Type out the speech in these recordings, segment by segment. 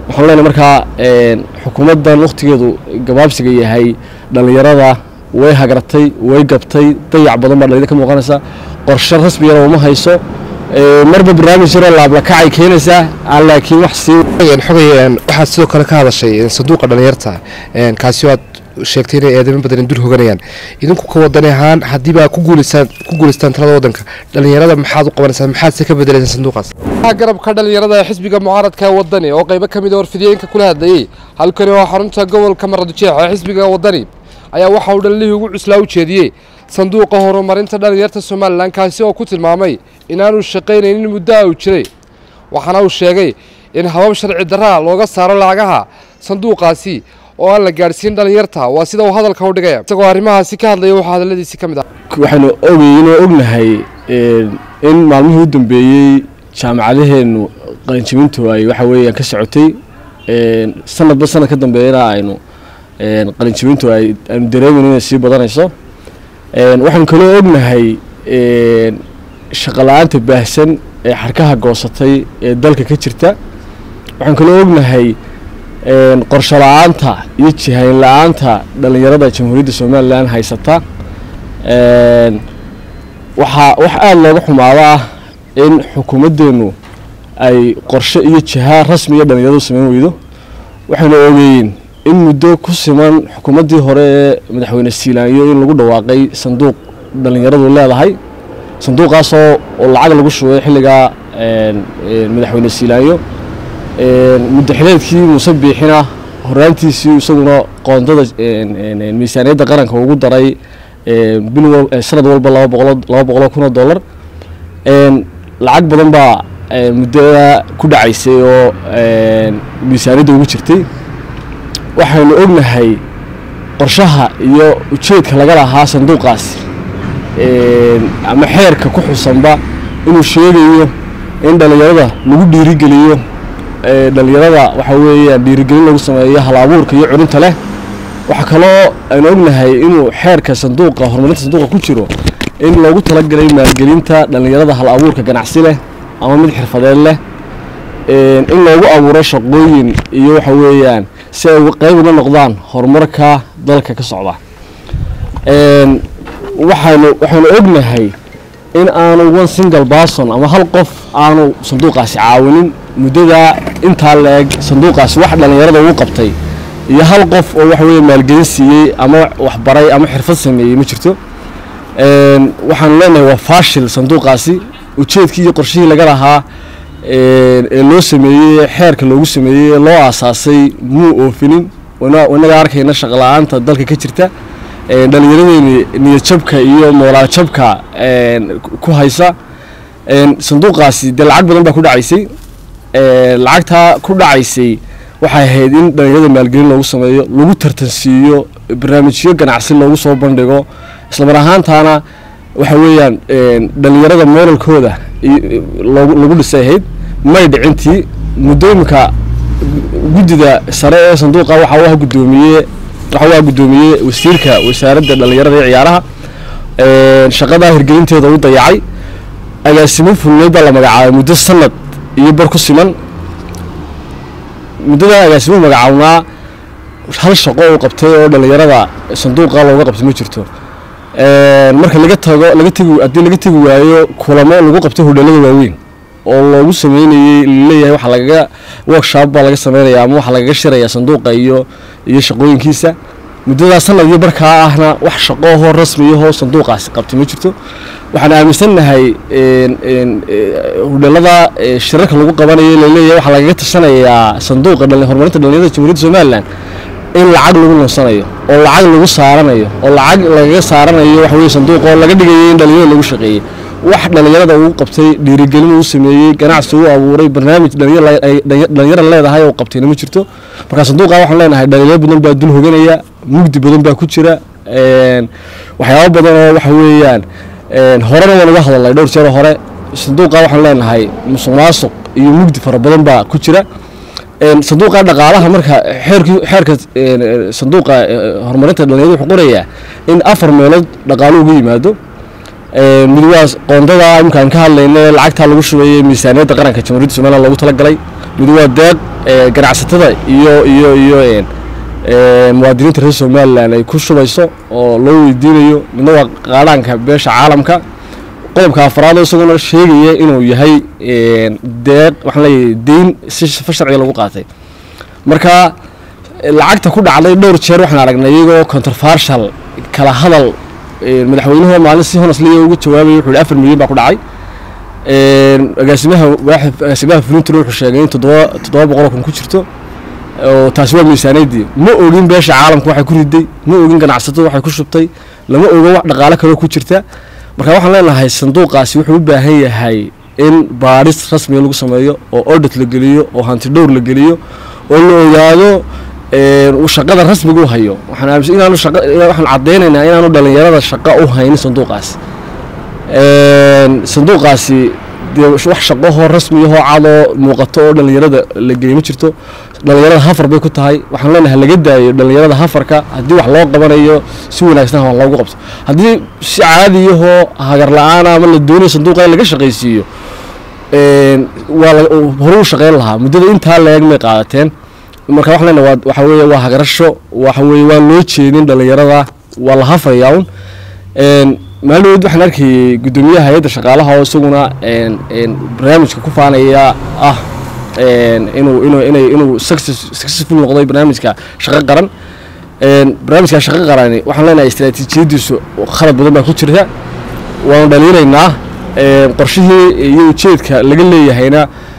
waxaan leenahay markaa xukuumaddan wakhtigeedu gabaabsiga yahay dhallinyarada way hagratay way gabtay dayac badan baa dhalinyada ka muuqanaysa qorshe rasmiyana uma hayso marba barnaamij yaroo laablakacay keenaysaa aan laakiin wax sii xogay waxaad sidoo kale ka hadashay sanduuqa dhalinyarta kaasi aad sheegtay inay eedamo badan dul hoganayaan idinku ka wadan ahaan haddiibaa ku guuleystaan ku guuleystaan talada waddanka dhalinyarada maxaad u qabanaysaa maxaad se ka bedelaysaan sanduuqaas garabka dhalinyarada ee xisbiga mucaaradka wadani oo qaybo ka mid a warfidiyeenka kula hadlayey halkani waa xarunta gobolka maradjeex ee xisbiga wadani ayaa waxa uu dhalilihii ugu cuslaa u jeediyey sanduuqa horumarinta dhalinyarta somalilan kaasi oo ku tilmaamay inaanu shaqaynaynin muddo uu jiray waxaana uu sheegay in habab sharci darraa looga saaro lacagaha sanduuqaasi oo aan la gaadhsiin dhalinyarta waa sida uu hadalka u dhigaya isagoo arrimahaasi ka hadlaya waxaa hadalladiisi ka mid ah waxaynu ogeyn oo ognahay in maalmihii u dambeeyey jaamacadaheennu qalinjibintu ay waxa weeyaan ka socotay sanadba sanad ka dambeeyana aynu qalinjibintu ay aynu dareemayno inay sii badanayso waxaynu kaloo ognahay shaqo la-aanta baahsan ee xarkaha goosatay ee dalka ka jirta waxaan kaloo ognahay qorsho la-aanta iyo jihayn la-aanta dhalinyarada jamhuuriyadda somalilan haysata waxaa wax aada looga xumaado ah in xukuumaddeenu ay qorshe iyo jiha rasmiya dhalinyaradu samayn weydo waxaynu ogeyn in muddo ku siman xukuumaddii hore ee madaxweyne siilaanyo in lagu dhawaaqay sanduuq dhalinyaradu leedahay sanduuqaasoo oo lacag lagu shubay xilligaa madaxweyne siilaanyo muddo xileedkii muuse biixina horaantiisii isaguna qoondada miisaaniyadda qaranka ugu daray bil sanad walba laba boqolo laba boqoloo kun oo dollar lacag badan baa muddada ku dhacaysay oo miisaaniyadda ugu jirtay waxaynu ognahay qorshaha iyo ujeedka laga lahaa sanduuqaasi ama xeerka ku xusanba inuu sheegayo in dhalinyarada lagu dhiirigeliyo dhalinyarada waxa weeyaan dhiirigelin lagu sameeyo hal abuurka iyo curinta leh waxaa kaloo aynu ognahay inuu xeerka sanduuqa horumarinta sanduuqa ku jiro in loogu talagalay maalgelinta dhalinyarada hal abuurka ganacsi leh ama mid xirfadeed leh in loogu abuuro shaqooyin iyo waxa weeyaan si ay qayb uga noqdaan horumarka dalka ka socda waxaanu waxaanu ognahay in aanu one single person ama hal qof aanu sanduuqaasi caawinin muddada intaa la-eg sanduuqaasi wax dhalinyarada ugu qabtay iyo hal qof oo waxa weeye maalgelin siiyey ama waxbaray ama xirfad sameeyey ma jirto waxaanu leenahay waa faashil sanduuqaasi ujeedkii iyo qorshihii laga lahaa ee loo sameeyey xeerka loogu sameeyey ee loo aasaasay muu oofinin inaga arkayna shaqala-aanta dalka ka jirta dhalinyaradeeni niyadjabka iyo moolaaljabka ku haysa sanduuqaasi dee lacag badan baa ku dhacaysay lacagtaa ku dhacaysay waxay ahayd in dhalinyarada maalgelin loogu sameeyo lagu tartansiiyo barnaamijyo ganacsi loogu soo bandhigo islamar ahaantaana waxa weeyaan dhalinyarada mooralkooda lagu dhisay ahayd may dhicintii muddooyinka guddida sare ee sanduuqa waxa u ah guddoomiye waxa u ah guddoomiye wasiirka wasaaradda dhalinyarada iyo ciyaaraha shaqadaa hirgelinteeda u dayacay agaasimo fulneyd baa la magacaabay muddo sanad iyo bar ku siman muddada agaasimuhu magacaabnaa hal shaqo uu qabtay oo dhalinyarada sanduuqa looga qabtay ma jirto marka laga tago laga tegi haddii laga tegi waayo kulamo lagu qabtay hodheelada waaweyn oo loogu sameynayey laleeyahay waxa lagaga workshop baa laga sameynaya ama waxaa lagaga shiraya sanduuqa iyo iyo shaqooyinkiisa muddadaa sanad iyo barkaa ahna wax shaqohoo rasmiyahoo sanduuqaasi qabtay ma jirto waxaan aaminsannahay hodheelada shirarka lagu qabanayo laleeyahay waxaa lagaga tashanayaa sanduuqa horumarinta dhalinyarada jamhuuriyadda somalilan in lacag lagu nunsanayo oo lacag lagu saaranayo oo lacag lagaga saaranayo waxa weye sanduuqa oo laga dhigayay in dhalinyarada lagu shaqeeyey wax dhalinyarada uu qabtay dhiirigelin uu sameeyey ganacsi uu abuuray barnaamij dhalinyara leedahay oo qabtayna ma jirto marka sanduuqa waxaan leenahay dhalinyaro badan baa dul hoganaya mugdi badan baa ku jira waxyaabo badan oo waxa weeyaan horena waan uga hadalnay dhowr jeer hore sanduuqa waxaan leenahay musuq maasuq iyo mugdi fara badan baa ku jira sanduuqa dhaqaalaha marka xeerkii xeerka sanduuqa horumarinta dhalinyarada wuxuu qorayaa in afar meelood dhaqaalo uga yimaado mid waa qoondada imkaan ka hadlayna lacagtaa lagu shubayay miisaaniyadda qaranka jamhuuriyadda somaliland loogu talagalay mid waa deeq ganacsatada iyo iyo iyo muwaadiniinta reer somalilan ay ku shubayso oo loo weydiinayo midna waa qaadhaanka beesha caalamka qodobka afraad oo isaguna sheegaya inuu yahay deeq waxaan leeyahay deyn si sifa sharciga lagu qaatay marka lacagta ku dhacday dhowr jeer waxaan aragnay iyagoo controversial kala hadal madaxweynuhu maalin si honestly uga jawaabaya wuxuu afar milyan baa ku dhacay agaasimaha agaasimaha flintron wuxuu sheegay in toddoba toddoba boqol oo kun ku jirto oo taasi waa miisaaniyadii ma ogin beesha caalamka waxay ku riday ma ogin ganacsatada waxay ku shubtay lama ogo wax dhaqaale kaloo ku jirta marka waxaan leenahay sanduuqaasi wuxuu u baahan yahay in baadhis rasmiga lagu sameeyo oo audit la geliyo oo hanti dhowr la geliyo oo la ogaado shaqada rasmiga u hayo waxaan aaminsan inaanu shaqa waxaan caddeynaynaa inaanu dhalinyarada shaqa u haynin sanduuqaasi sanduuqaasi dee wax shaqahoo rasmiyahoo cadoo muuqato oo dhalinyarada la geliy ma jirto dhalinyarada hafar bay ku tahay waxaan leenahay laga daayo dhalinyarada hafarka haddii wax loo qabanayo si wanaagsan ha loogu qabto haddii si caadiyahoo hagar la-aan ama la doonayo sanduuqa in laga shaqaysiiyo waa horu u shaqeyn lahaa muddada intaa la-eg may qaadateen marka waxaan leenahay waxa weeye waa hagarasho waxa weeye waa loo jeedin dhalinyarada waa la hafayaa un maalin waxaan arkayay guddoomiyaha hay-adda shaqaalaha oo isaguna barnaamijka ku faanaya ah inuu inuu inay inuu successful noqday barnaamijka shaqo qaran barnaamijka shaqo qarani waxaan leenahay istaraatiijiyadiisu khalad badan baa ku jirta waanu dhaliinaynaa qorshihii iyo ujeedka laga leeyahayna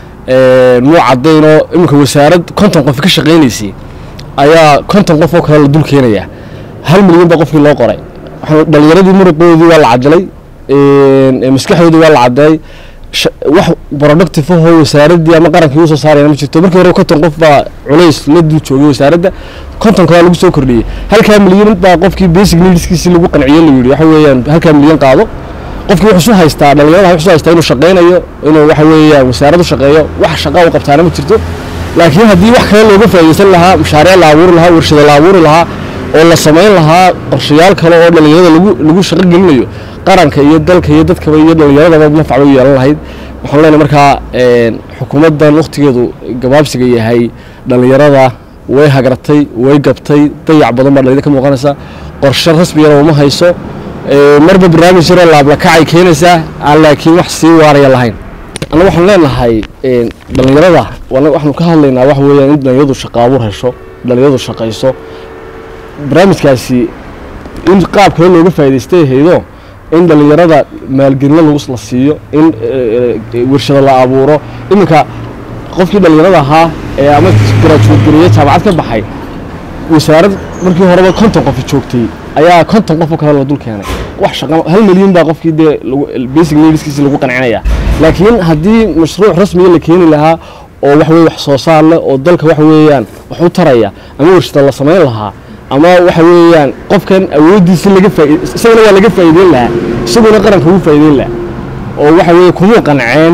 muu cadaynoo iminka wasaarad konton qof ka shaqaynaysay ayaa konton qof oo kale la dul keenaya hal milyan baa qofkii loo qoray dhalinyaradii muruqoodii waa la cadilay maskaxdoodii waa la cadeey wax productive ahoo wasaaradii ama qarankii usoo saarayna ma jirto markii hore konton qof baa culays la dul joogay wasaaradda konton kalaa lagu soo kordhiyey halkaa milyan baa qofkii basic needskiisii lagu qanciyo la yidhi waxa weeyaan halkaa milyan qaado qofkii wuxuu su haystaa dhalinyarada wuxuu haystaa inuu shaqaynayo inuu waxa weeyaan wasaaradu shaqeeyo wax shaqa u qabtaana ma jirto laakiin haddii wax kale looga faa'iidaysan lahaa mashaariic la abuuri lahaa warshado la abuuri lahaa oo la samayn lahaa qorshayaal kale oo dhalinyarada lagu lagu shaqo gelinayo qaranka iyo dalka iyo dadkaba iyo dhalinyaradaba manfac u yeelan lahayd waxaan leenahay markaa xukuumaddan wakhtigeedu gabaabsiga yahay dhalinyarada way hagratay way gabtay dayac badan baa dhalinyada ka muuqanaysa qorshe rasmiyana uma hayso marba barnaamij yaroo laablakacay keenaysaa aan laakiin wax sii waaraya lahayn anna waxaan leenahay dhalinyarada waxaanu ka hadlaynaa waxa weeyaan in dhalinyaradu shaqa abuur hesho dhalinyaradu shaqayso barnaamijkaasi in qaab kale looga faa'idaystay haydo in dhalinyarada maalgelino lagu la siiyo in warshado la abuuro iminka qofkii dhalinyarada ahaa ee ama graduate gareeye jaamacad ka baxay wasaarad markii horeba konton qof joogtay ayaa konton qof oo kale la dul keenay wax shaqa hal milyan baa qofkii dee basic needskiisi lagu qancinaya laakiin haddii mashruuc rasmiya la keeni lahaa oo wax weye wax soo saar leh oo dalka waxa weeyaan wax u taraya ama warshada la samayn lahaa ama waxa weeyaan qofkan awooddiisi laga faaid isagana waa laga faa'iideyn lahaa isaguna qaranka ugu faa'iideyn lahaa oo waxa weeye kumuu qanceen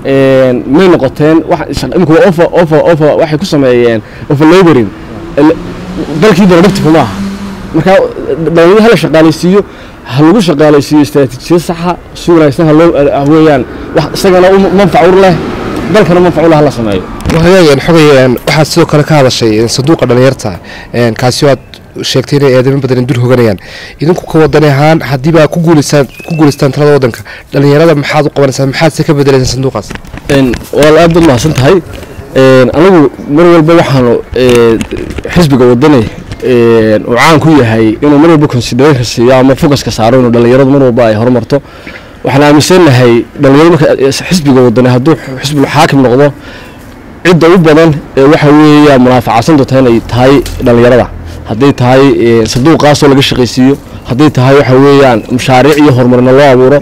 may noqoteen imika waa ofa ofa ofa waxay ku sameeyeen ofa laboring dalkii productive ma aha marka dhalinyaro hala shaqaalaysiiyo ha lagu shaqaalaysiiyo istaraatiijiyad saxa si wanaagsan haloo weeyaan wax isagana manfac ur leh dalkana manfac u leh hala sameeyo hagaagan xogay waxaad sidoo kale ka hadashay sanduuqa dhalinyarta kaasi oo aad sheegtay inay eedamo badan dul hoganayaan idinku ka wadani ahaan haddiiba ku guuleystaan ku guuleystaan talada waddanka dhalinyarada maxaad u qabanaysaan maxaad se ka bedelaysaan sanduuqaas waa aad baad mahadsan tahay anigu mar walba waxaanu xisbiga wadani uu caan ku yahay inuu mar walba consideration siiyo ama focuska saaro inuu dhalinyaradu mar walba ay horumarto waxaan aaminsanahay dhalinyaradu marka xisbiga wadani hadduu xisbul xaakim noqdo cidda u badan ee waxa weeya munaafacadsan doonta inay tahay dhalinyarada hadday tahay sanduuqaasoo laga shaqaysiiyo hadday tahay waxa weeyaan mashaariic iyo horumarna loo abuuro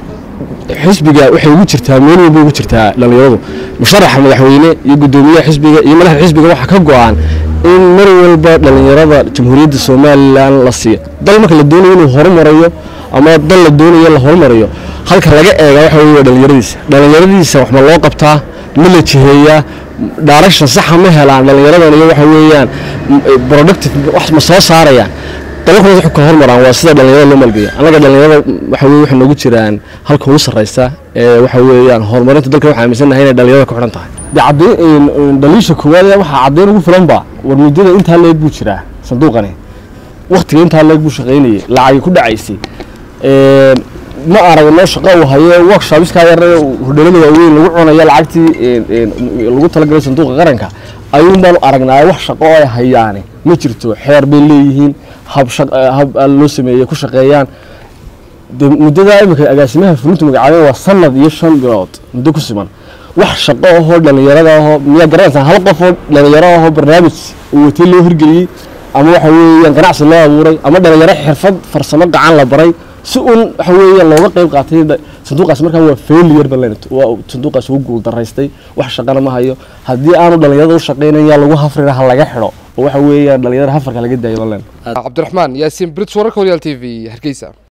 xisbiga waxay ugu jirtaa meel walba ugu jirtaa dhalinyaradu musharaxa madaxweyne iyo guddoomiyaha xisbiga iyo madaxda xisbiga waxaa ka go-an in mar walba dhalinyarada jamhuuriyadda somalilan la siiyo dal marka la doonayo inuu horumarayo ama dal la doonayo la horumarayo halka laga eega waxa weeye dhalinyaradiisa dhalinyaradiisa wax ma loo qabtaa ma la jiheeyaa direction saxa ma helaan dhalinyaradan iyo waxa weeyaan productive wax ma soo saarayaan dalalkooda waxay kala hormaraan waa sida dhalinyarada loo maalgeeya annaga dhalinyarada waxa weye waxay noogu jiraan halka ugu sarreysa ee waxa weeyaan horumarinta dalka waxaa aaminsannahay inay dhalinyarada ku xidhan tahay de caddayn dhaliisha koowaad ee waxaa caddayn ugu filan ba war muddada intaa leeg buu jiraa sanduuqani waktiga intaa leeg buu shaqaynayay lacagi ku dhacaysay ma aragno shaqo uu hayo workshopiskaa yar hodhalada waaweyn lagu cunayo lacagtii lagu talagalay sanduuqa qaranka ayuun baanu aragnaa wax shaqo ay hayaane ma jirto xeer bay leeyihiin hab hab loo sameeyey ku shaqeeyaan de muddadaa imika agaasimaha fulintu magacaabeen waa sanad iyo shan bilood muddo ku siman wax shaqo ahoo dhalinyarada ahoo miyaa garanaysaa hal qof oo dhalinyaro ahoo barnaamij uu watay loo hirgeliyey ama waxa weeyaan ganacsi loo abuuray ama dhalinyaro xirfad farsamo gacan la baray si uun waxa weeyaan looga qayb qaatay sanduuqaas markaa waa failure ba waa sanduuqaas ugu guul daraystay wax shaqana ma hayo haddii aanu dhalinyarada u shaqaynayn yaa lagu hafrina ha laga xidho oo waxa weeyaan dhalinyarada hafarka laga daayo ma leen cabdiraxmaan yaasiin brits wararka horyaal t v hargeysa